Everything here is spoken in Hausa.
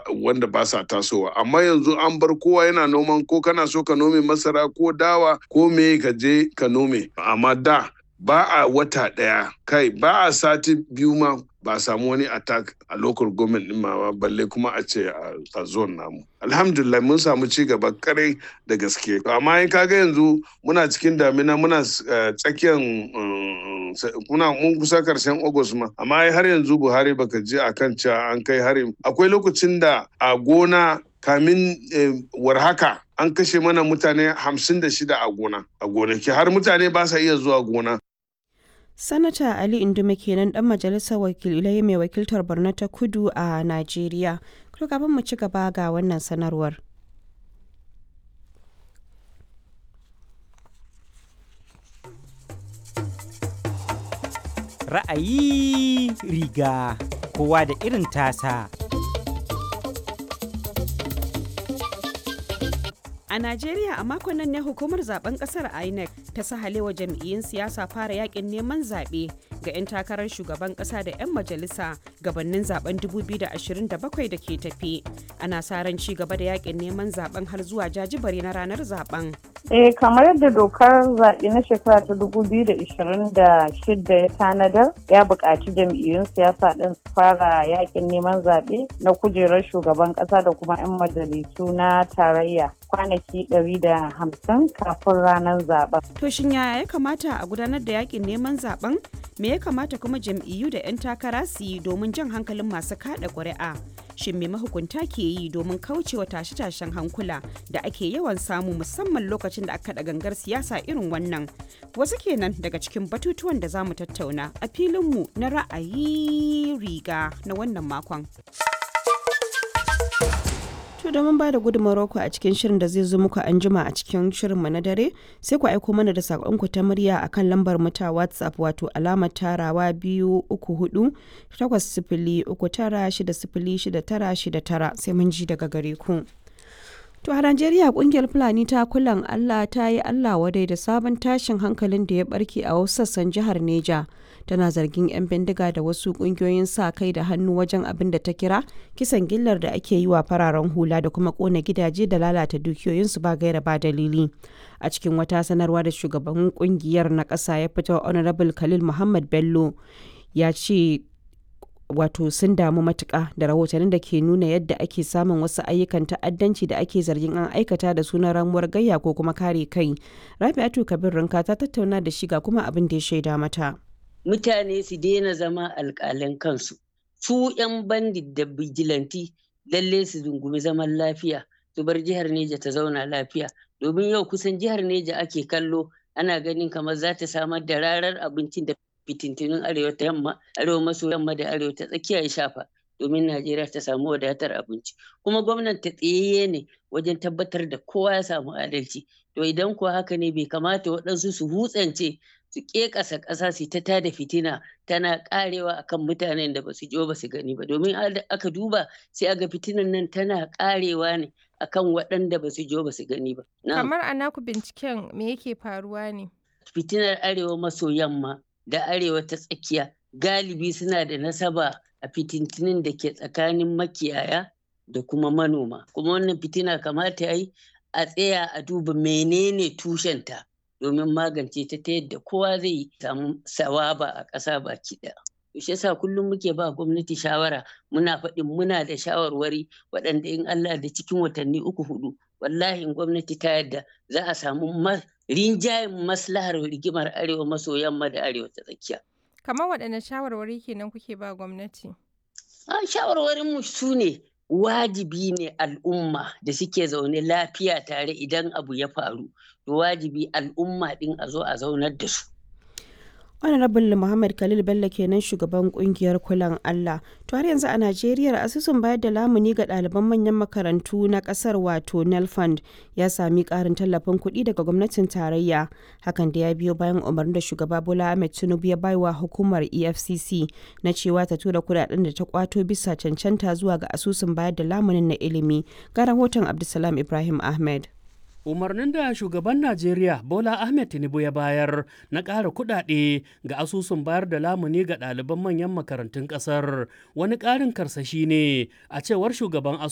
wanda ba sa tasowa amma yanzu an bar kowa yana noman ko kana so ka nome masara ko dawa ko me ka je ka nome amma da ba a wata ɗaya kai ba a sati biyu ma ba a samu wani attack a local government din ma balle kuma a ce a zone namu alhamdulillah mun samu ci gaba kare da gaske amma in kaga yanzu muna cikin damina muna tsakiyar muna mun kusa karshen august ma amma har yanzu buhari baka je akan cewa an kai harin akwai lokacin da a gona kamin warhaka an kashe mana mutane hamsin da shida a gona a gonaki har mutane ba sa iya zuwa gona Sanata Ali Indume kenan dan majalisar wakilai mai wakiltar Borno ta Kudu a Najeriya. Kuma kafin mu ci gaba ga wannan sanarwar. Ra'ayi riga kowa da irin tasa. A Najeriya a makon nan ne hukumar zaben kasar INEC ta sahalewa jam'iyyun siyasa fara yakin neman zaɓe ga 'yan takarar shugaban ƙasa da 'yan majalisa gabanin zaben 2027 da ke tafi. Ana sa ran ci gaba da yakin neman zaben har zuwa jajibare na ranar zaben. Eh kamar yadda dokar zaɓe na shekara ta 2026 ya tanadar ya buƙaci jam'iyyun siyasa ɗin su fara yakin neman zaɓe na kujerar shugaban ƙasa da kuma 'yan majalisu na tarayya kwanaki 150 kafin ranar zaben. To shin yaya ya kamata a gudanar da yakin neman zaben? Me ya kamata kuma jam'iyyu da 'yan takara su yi domin jan hankalin masu kada ƙuri'a? Shin me mahukunta ke yi domin kaucewa tashe-tashen hankula da ake yawan samu musamman lokacin da aka da gangar siyasa irin wannan? Wasu kenan daga cikin batutuwan da za mu tattauna a filinmu na ra'ayi riga na wannan makon. To domin ba da gudunmawar ku a cikin shirin da zai zo muku an jima a cikin shirinmu na dare sai ku aiko mana da saƙonku ta murya a kan lambar mu ta WhatsApp wato alamar tarawa biyu uku hudu takwas sifili uku tara shida sifili shida tara shida tara sai mun ji daga gare ku. To a Najeriya kungiyar Fulani ta kulan Allah ta yi Allah wadai da sabon tashin hankalin da ya barke a wasu sassan jihar Neja. Tana zargin 'yan bindiga da wasu kungiyoyin sa kai da hannu wajen abin da ta kira kisan gillar da ake yi wa fararen hula da kuma kona gidaje da lalata dukiyoyinsu ba gaira ba dalili. A cikin wata sanarwa da shugaban kungiyar na ƙasa ya fito Honorable Khalil Muhammad Bello ya ce wato sun damu matuƙa da rahotannin da ke nuna yadda ake samun wasu ayyukan ta'addanci da ake zargin an aikata da sunan ramuwar gayya ko kuma kare kai rabi'atu kabir rinka ta tattauna da shi ga kuma abin da ya shaida mata mutane su daina zama alƙalan kansu su 'yan bandit da bijilanti lalle su dungumi zaman lafiya su bar jihar neja ta zauna lafiya domin yau kusan jihar neja ake kallo ana ganin kamar za ta samar da rarar abincin da fitintunin arewa ta yamma arewa maso yamma da arewa ta tsakiya ya shafa domin najeriya ta samu wadatar abinci kuma gwamnan ta tsayayye ne wajen tabbatar da kowa ya samu adalci to idan kuwa haka ne bai kamata waɗansu su hutsance su ƙeƙasa ƙasa su ta tada fitina tana ƙarewa akan mutanen da basu jo basu gani ba domin aka duba sai aga fitinan nan tana ƙarewa ne akan waɗanda basu jo basu gani ba kamar a naku binciken me yake faruwa ne fitinar arewa maso yamma da arewa ta tsakiya galibi suna da nasaba a fitintinin da ke tsakanin makiyaya da kuma manoma kuma wannan fitina kamata ya yi a tsaya a duba menene tushenta domin magance ta ta yadda kowa zai samu sawaba a ƙasa baki ɗaya. shi yasa kullum muke ba gwamnati shawara muna faɗin muna da shawarwari waɗanda in Allah da cikin watanni uku hudu wallahi in gwamnati ta yadda za a samu rinjayen maslahar rigimar arewa maso yamma da arewa ta tsakiya. Kamar waɗanne shawarwari kenan kuke ba gwamnati? A shawarwarin mu su ne wajibi ne al'umma da suke zaune lafiya tare idan abu ya faru to wajibi al'umma ɗin a zo a zaunar da su. honorable muhammad khalil bello kenan shugaban kungiyar kulan allah to har yanzu a najeriya asusun bayar da lamuni ga ɗaliban manyan makarantu na ƙasar wato nelfund ya sami ƙarin tallafin kuɗi daga gwamnatin tarayya hakan da ya biyo bayan umarnin da shugaba bola ahmed tinubu ya baiwa hukumar efcc na cewa ta tura kuɗaɗen da ta kwato bisa cancanta zuwa ga asusun bayar da lamunin na ilimi ga rahoton abdulsalam ibrahim ahmed umarnin da shugaban najeriya bola ahmed tinubu ya bayar na ƙara kuɗaɗe ga asusun bayar da lamuni ga ɗaliban manyan makarantun ƙasar wani ƙarin karsashi ne a cewar shugaban